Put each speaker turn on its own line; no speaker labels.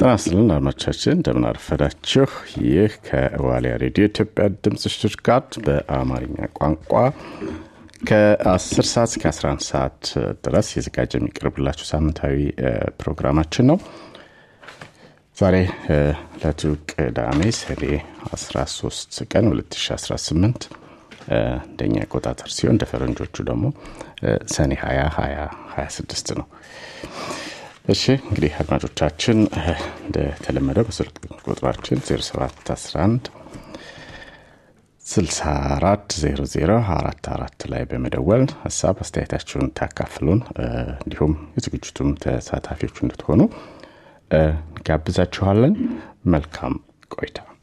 ጤና ይስጥልን አድማጮቻችን እንደምን አረፈዳችሁ። ይህ ከዋሊያ ሬዲዮ ኢትዮጵያ ድምፅ ሽቱትጋርት በአማርኛ ቋንቋ ከ10 ሰዓት እስከ 11 ሰዓት ድረስ የዘጋጀ የሚቀርብላችሁ ሳምንታዊ ፕሮግራማችን ነው። ዛሬ ዕለቱ ቅዳሜ ሰኔ 13 ቀን 2018 እንደኛ አቆጣጠር ሲሆን እንደ ፈረንጆቹ ደግሞ ሰኔ 20 2026 ነው። እሺ እንግዲህ አድማጮቻችን እንደተለመደው በስልክ ቁጥራችን 0711 64 00 44 ላይ በመደወል ሀሳብ አስተያየታችሁን ታካፍሉን እንዲሁም የዝግጅቱም ተሳታፊዎች እንድትሆኑ ጋብዛችኋለን። መልካም ቆይታ።